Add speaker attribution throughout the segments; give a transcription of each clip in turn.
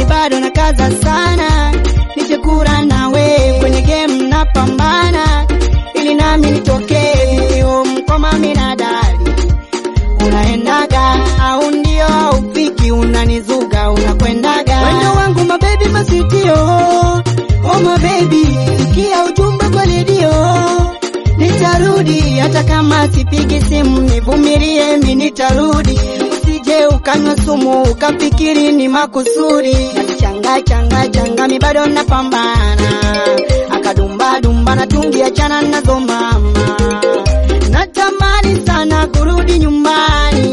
Speaker 1: bado nakaza sana, nichekura nawe kwenye game napambana, ili nami nitokee home kwa mami na dadi. Unaendaga au ndio upiki, unanizuga unakwendaga, wendo wangu mabebi masitio, oh mabebi, sikia ujumbe kwa redio nitarudi hata kama sipigi simu, nivumilie mi nitarudi, usije ukanywa sumu ukafikiri ni makusudi. Changa changa changa mi bado napambana, akadumba dumba na tungi achana nazo mama, natamani sana kurudi nyumbani,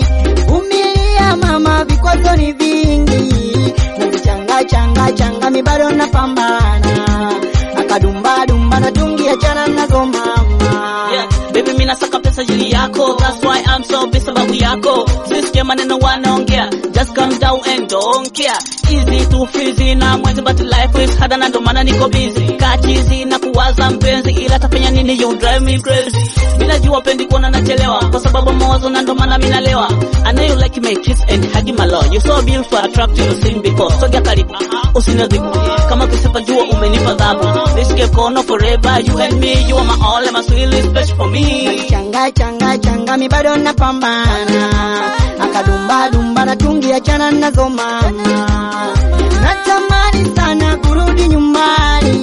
Speaker 1: vumilia mama, vikwazo ni vingi, nazichanga changa changa mi bado napambana, akadumba dumba na tungi achana nazo mama.
Speaker 2: Yeah, baby mimi nasaka pesa jili yako That's why I'm so busy sababu yako Sisikia maneno wanaongea Just calm down and don't care Easy to fizi na mwenzi but life is hard na ndo maana niko busy Kachizi na kuwaza mpenzi ila tafanya nini you drive me crazy Bila jua pendi kuona nachelewa Kwa sababu mawazo na ndo maana mimi nalewa I know you like my kiss and hug my love You so beautiful attractive you seen before Sogea karibu usinadhibu Kama kusipa jua umenipa dhabu Nishike kono forever you and me You are my all and my sweet special for me
Speaker 1: changa changa changa mi bado napambana, akadumba dumba na tungi achana nazo mama, natamani sana kurudi nyumbani,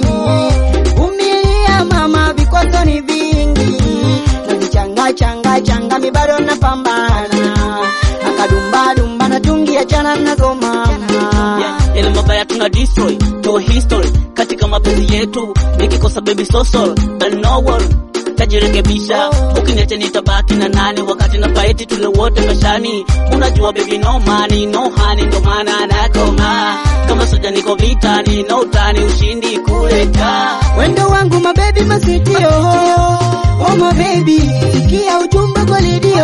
Speaker 1: vumilia mama, vikwazo ni vingi, nazichanga changa changa mi bado napambana, akadumba dumba na tungi achana nazo mama.
Speaker 2: Yeah, ile mabaya tuna destroy to history katika mapenzi yetu nikikosa baby so sorry but no worry tajirekebisha ukiniacha nitabaki na nani wakati na fight tule wote mashani unajua baby no money no honey ndo maana nakoma kama soja niko vitani no utani ushindi kuleta
Speaker 1: wendo wangu mabebi masitio, oh mabebi, sikia ujumbe kwa redio,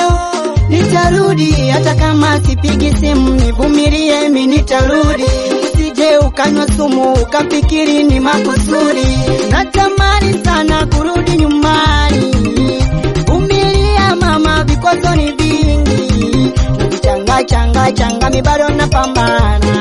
Speaker 1: nitarudi hata kama sipigi simu, nivumilie mi nitarudi, usije ukanywa sumu ukafikiri ni makusudi, natamani sana kurudi nyumbani, vumilia mama, vikwazo ni vingi, navichanga changa changa mi bado napambana